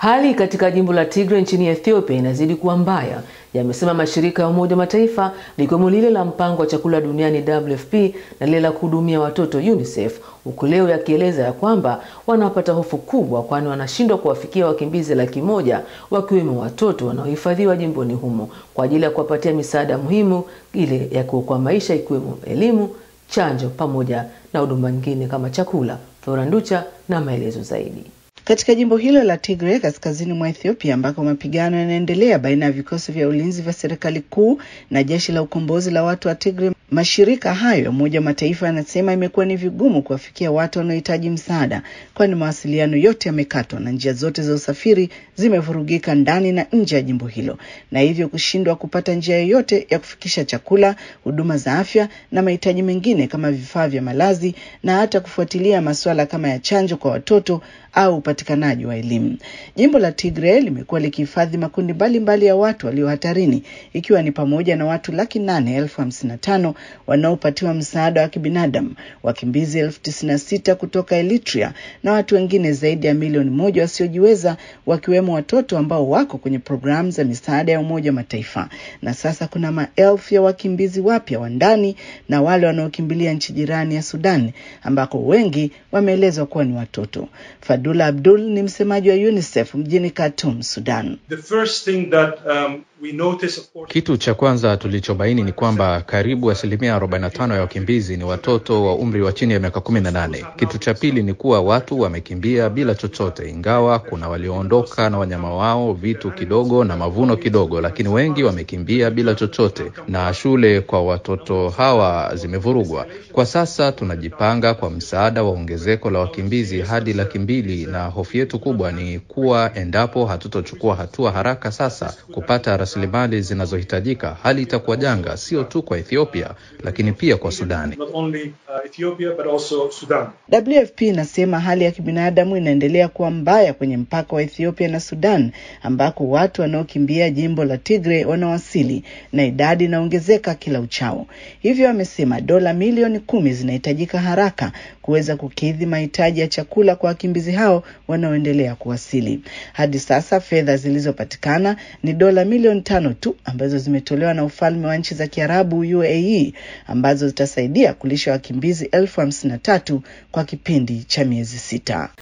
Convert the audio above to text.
Hali katika jimbo la Tigray nchini Ethiopia inazidi kuwa mbaya, yamesema mashirika ya Umoja wa Mataifa likiwemo lile la mpango wa chakula duniani WFP na lile la kuhudumia watoto UNICEF, huku leo yakieleza ya kwamba wanapata hofu kubwa, kwani wanashindwa kuwafikia wakimbizi laki moja wakiwemo watoto wanaohifadhiwa jimboni humo kwa ajili ya kuwapatia misaada muhimu ile ya kuokoa maisha, ikiwemo elimu, chanjo pamoja na huduma nyingine kama chakula. Flora Nducha na maelezo zaidi. Katika jimbo hilo la Tigray kaskazini mwa Ethiopia ambako mapigano yanaendelea baina ya vikosi vya ulinzi vya serikali kuu na jeshi la ukombozi la watu wa Tigray, mashirika hayo ya Umoja wa Mataifa yanasema imekuwa ni vigumu kuwafikia watu wanaohitaji msaada, kwani mawasiliano yote yamekatwa na njia zote za usafiri zimevurugika ndani na nje ya jimbo hilo, na hivyo kushindwa kupata njia yoyote ya kufikisha chakula, huduma za afya na mahitaji mengine kama vifaa vya malazi na hata kufuatilia masuala kama ya chanjo kwa watoto au upatikanaji wa elimu. Jimbo la Tigray limekuwa likihifadhi makundi mbalimbali ya watu walio hatarini, ikiwa ni pamoja na watu laki nane elfu hamsini na tano wanaopatiwa msaada wa kibinadamu, wakimbizi elfu tisini na sita kutoka Eritrea na watu wengine zaidi ya milioni moja wasiojiweza, wakiwemo watoto ambao wako kwenye programu za misaada ya Umoja wa Mataifa. Na sasa kuna maelfu ya wakimbizi wapya wa ndani na wale wanaokimbilia nchi jirani ya Sudan, ambako wengi wameelezwa kuwa ni watoto. Fadula Abdul ni msemaji wa UNICEF mjini Khartoum, Sudan. The first thing that, um, we notice, of course... Kitu cha kwanza tulichobaini ni kwamba karibu asilimia 45 ya wakimbizi ni watoto wa umri wa chini ya miaka 18. Kitu cha pili ni kuwa watu wamekimbia bila chochote, ingawa kuna walioondoka na wanyama wao, vitu kidogo na mavuno kidogo, lakini wengi wamekimbia bila chochote, na shule kwa watoto hawa zimevurugwa. Kwa sasa tunajipanga kwa msaada wa ongezeko la wakimbizi hadi laki mbili, na hofu yetu kubwa ni kuwa endapo hatutochukua hatua haraka sasa kupata rasilimali zinazohitajika, hali itakuwa janga, sio tu kwa Ethiopia lakini pia kwa Sudani. Not only, uh, Ethiopia, but also Sudan. WFP inasema hali ya kibinadamu inaendelea kuwa mbaya kwenye mpaka wa Ethiopia na Sudan ambako watu wanaokimbia jimbo la Tigray wanawasili na idadi inaongezeka kila uchao. Hivyo amesema dola milioni kumi zinahitajika haraka kuweza kukidhi mahitaji ya chakula kwa wakimbizi hao wanaoendelea kuwasili. Hadi sasa fedha zilizopatikana ni dola milioni tano tu ambazo zimetolewa na ufalme wa nchi za Kiarabu UAE ambazo zitasaidia kulisha wakimbizi elfu hamsini na tatu kwa kipindi cha miezi sita.